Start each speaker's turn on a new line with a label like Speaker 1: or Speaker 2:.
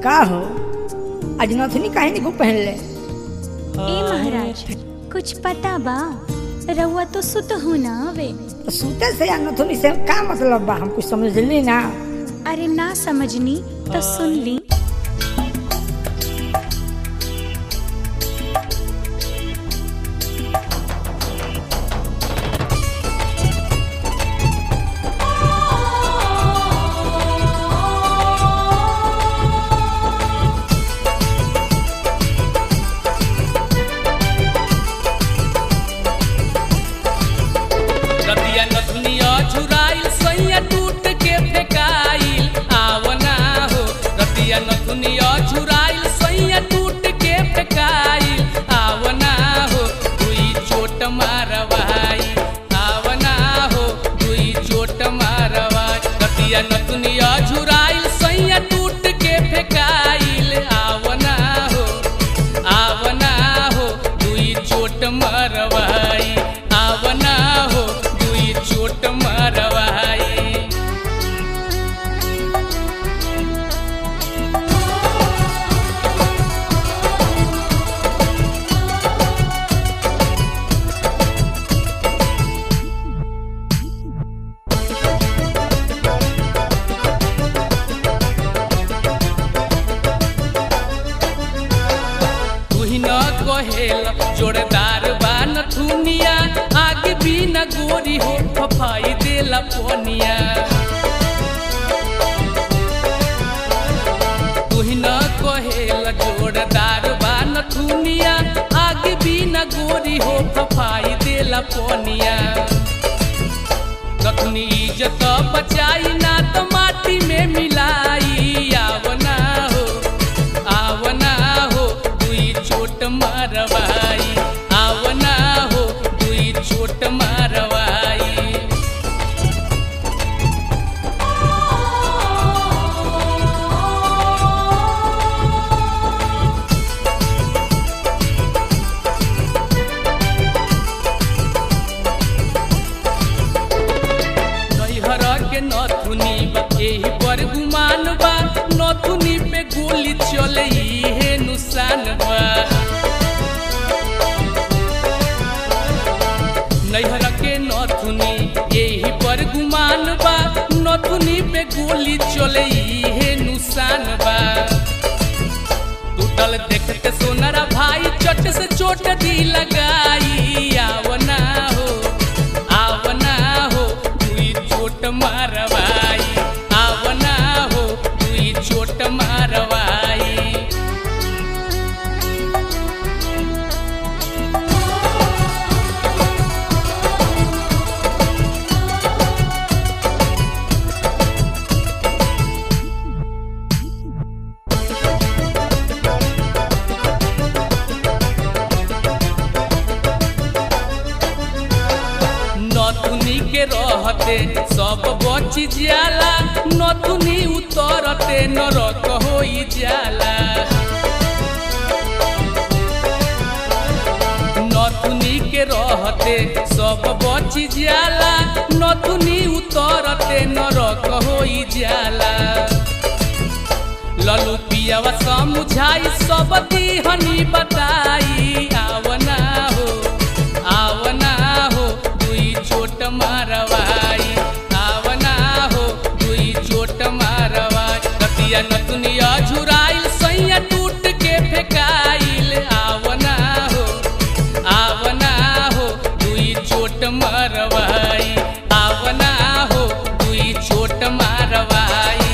Speaker 1: का हो आज नथनी काहे नहीं पहन ले
Speaker 2: ए महाराज कुछ पता बा रउआ तो सुत हो ना वे
Speaker 1: तो सूते से या नथनी से का मतलब बा हम कुछ समझ ली ना
Speaker 2: अरे ना समझनी तो सुन ली
Speaker 3: रतिया नथुनिया झुराइल सैया टूट के फेकाइल आवना हो रतिया नथुनिया झुराइल सैया टूट के फेकाइल आवना हो दुई चोट मारवाई आवना हो दुई चोट मारवाई रतिया नथुनिया झुराइल सैया टूट के फेकाइल आवना हो आवना हो दुई चोट मारवाई आवना हो दुई चोट मारवाई तुही न कहेल जोरदार बान थुनिया आगे भी न गोरी हो फफाई देला पनिया तुही न कहेल जोरदार बान थुनिया आगे भी न गोरी हो फफाई देला पनिया कखनी इज्जत बचाई ना तो माटी में मिलाई आवना हो आवना हो दुई चोट मारवाई आवना हो दुई चोट मारवाई नैहर के नथुनी बा एही पर गुमान बा नथुनी पे गोली चले इहे नुसान बा नैहर के नथुनी एही पर गुमान बा नथुनी पे गोली चले इहे नुसान बा टूटल देखते सोनरा भाई चट से चोट दी लगाई आवना हो आवना हो दुई चोट मारवाई आवना हो दुई चोट मारवाई नथुनी के रहते सब बच जाला नथुनी उतरते नरक होई जाला नथुनी के रहते सब बच जाला नथुनी उतरते नरक होई जाला ललू पियावा समुझाई सब दिहनी बताई आवना हो आवना हो दुई चोट मारवाई आवना हो दुई चोट मारवाई रतिया नतुनिया झुराइल सैया टूट के फेकाइल आवना हो आवना हो दुई चोट मारवाई आवना हो दुई चोट मारवाई